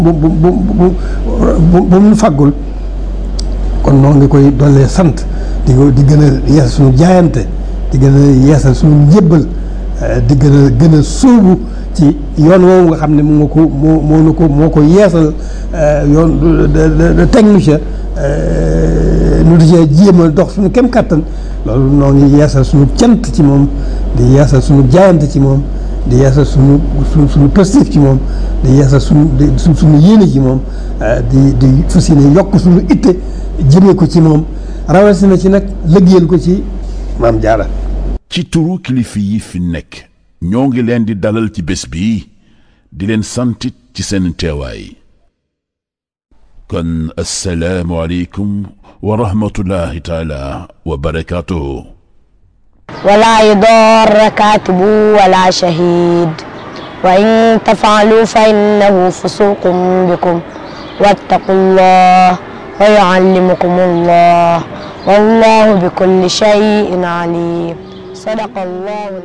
bu bu bu bu bu mu faggul kon noo ngi koy dollee sant di ko di gën a yeesal suñu jaayante di gën a yeesal suñu njébbal di gën a gën a sóobu ci yoon woowu nga xam ne moo ko moo moo nu ko moo ko yeesal yoon teg nu ca nu di cee jéem a dox suñu kem kàttan loolu noo ngi yeesal suñu cant ci moom di yeesal suñu jaayante ci moom di yeesal suñu suñu suñu positif ci moom di yeesal suñu di suñu yéene ci moom di di fas yéene yokk suñu itte jëmee ko ci moom rawatina ci nag lëggéeyal ko ci maam jaara ci turu kilifa yi fi nekk ñoo ngi leen di dalal ci bés bi di leen santit ci seen teewaay kon assalaamu aleykum wa rahmatullahi taala wa barakaatuhu ولا يضار كاتب ولا شهيد وإن تفعلوا فإنه فسوق بكم واتقوا الله ويعلمكم الله والله بكل شيء عليم صدق الله